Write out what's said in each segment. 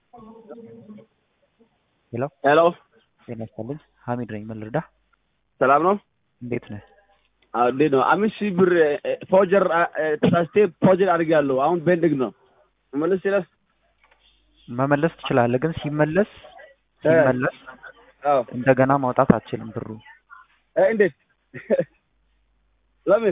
ሄሎ ሄሎ ጤና ይስጥልኝ ሀሚድ ነኝ ምን ልርዳህ ሰላም ነው? እንዴት ነህ አዎ እንዴት ነው? አምስት ሺህ ብር ፎጀር ተሳስቴ ፎጀር አድርጌያለሁ። አሁን ቤንድግ ነው መመለስ ይችላል? መመለስ ትችላለህ ግን ሲመለስ ሲመለስ አዎ እንደገና ማውጣት አትችልም ብሩ እ እንዴት ለምን?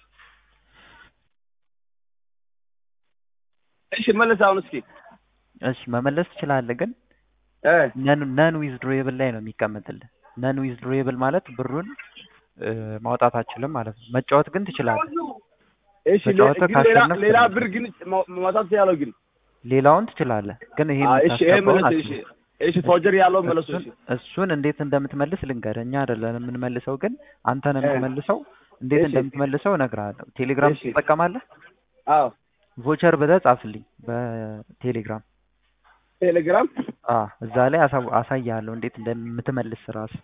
እሺ መለስ አሁን እስኪ እሺ መመለስ ትችላለህ ግን እ ነን ዊዝድሮዌብል ላይ ነው የሚቀመጥልህ ነን ዊዝድሮዌብል ማለት ብሩን እ ማውጣት አትችልም ማለት ነው መጫወት ግን ትችላለህ እሺ ሌ- ተጫወተህ ግን ሌላ ካሸነፍክ ሌላ ነው። ብር ግን ማ- ማውጣት ያለው ግን ሌላውን ትችላለህ ግን ይሄ አዎ፣ እሺ ይሄ የምታስገባውን መለስ እሺ አትችልም እሺ ፎጀር ያለው መለሱ እሺ እሱን እሱን እንዴት እንደምትመልስ ልንገርህ እኛ አይደለን የምንመልሰው ግን አንተ ነህ እ የምትመልሰው እንዴት እሺ እንደምትመልሰው እነግርሃለሁ ቴሌግራም እሺ ትጠቀማለህ አዎ ቮቸር ብለህ ጻፍልኝ በቴሌግራም ቴሌግራም አ እዛ ላይ አሳው- አሳይሃለሁ እንዴት እንደምትመልስ ራስ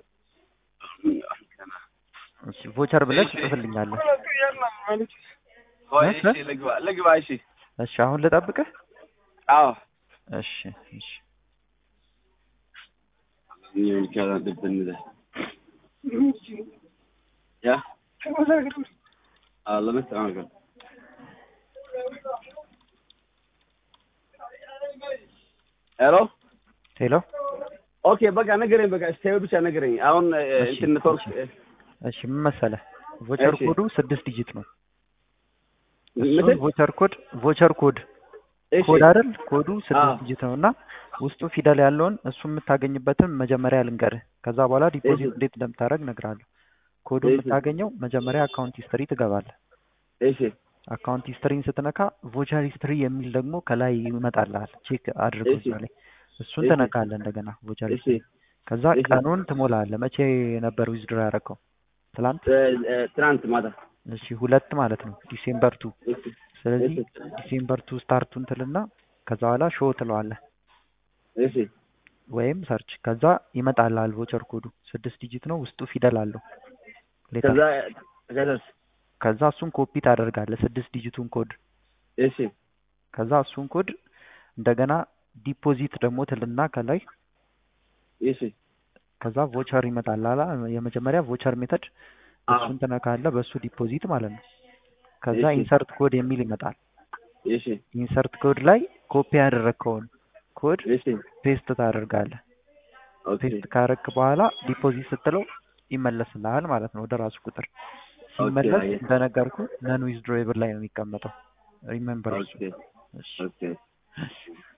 እሺ ቮቸር ብለህ እሺ ትጽፍልኛለህ ቆይ እ? እሺ እ? ልግባ ልግባ እሺ እሺ አሁን ልጠብቅህ አዎ እሺ እሺ Ja. Ah, let me see. Okay. ሄሎ ሄሎ ኦኬ በቃ ነገረኝ። በቃ ስቴው ብቻ ነገረኝ። አሁን እ፣ እሺ እንትን ኔትወርክ እሺ እ፣ እሺ ምን መሰለህ ቮቸር እሺ ኮዱ ስድስት ዲጂት ነው እሱን ምትል ቮቸር ኮድ ቮቸር ኮድ እሺ ኮድ አይደል ኮዱ አዎ ስድስት ዲጂት ነው እና ውስጡ ፊደል ያለውን እሱ የምታገኝበትን መጀመሪያ ልንገርህ ከዛ በኋላ እሺ ዲፖዚት እንዴት እንደምታደርግ እነግርሃለሁ ኮዱ እሺ የምታገኘው መጀመሪያ አካውንት ሂስትሪ ትገባለህ እሺ አካውንት ሂስትሪን ስትነካ ቮቸር ሂስትሪ የሚል ደግሞ ከላይ ይመጣልሃል ቼክ አድርገው እሺ እዛ ላይ እሱን እሺ ትነካለህ እንደገና ቮቸር እሺ ሂስትሪ ከዛ እሺ ቀኑን ትሞላለህ መቼ ነበር ዊዝድሮ ያደረገው ትላንት እ፣ እ፣ ትናንት ማታ እሺ ሁለት ማለት ነው ዲሴምበር ቱ እሺ ስለዚህ እሺ ዲሴምበር ቱ ስታርቱን ትልና ከዛ በኋላ ሾው ትለዋለህ እሺ ወይም ሰርች ከዛ ይመጣልሃል ቮቸር ኮዱ ስድስት ዲጂት ነው ውስጡ ፊደል አለው ሌተር ከዛ ከዛስ ከዛ እሱን ኮፒ ታደርጋለህ ስድስት ዲጂቱን ኮድ እሺ ከዛ እሱን ኮድ እንደገና ዲፖዚት ደግሞ ትልና ከላይ እሺ ከዛ ቮቸር ይመጣልሃል የመጀመሪያ ቮቸር ሜተድ አዎ እሱን ትነካለህ በእሱ ዲፖዚት ማለት ነው ከዛ እሺ ኢንሰርት ኮድ የሚል ይመጣል እሺ ኢንሰርት ኮድ ላይ ኮፒ ያደረግከውን ኮድ እሺ ፔስት ታደርጋለህ ኦኬ ፔስት ካረክ በኋላ ዲፖዚት ስትለው ይመለስልሃል ማለት ነው ወደ ራሱ ቁጥር ኦኬ ሲመለስ አየህ እንደነገርኩ ነን ዊዝድሮዌብል ላይ ነው የሚቀመጠው ሪሜምበር እሱ ኦኬ እሺ ኦኬ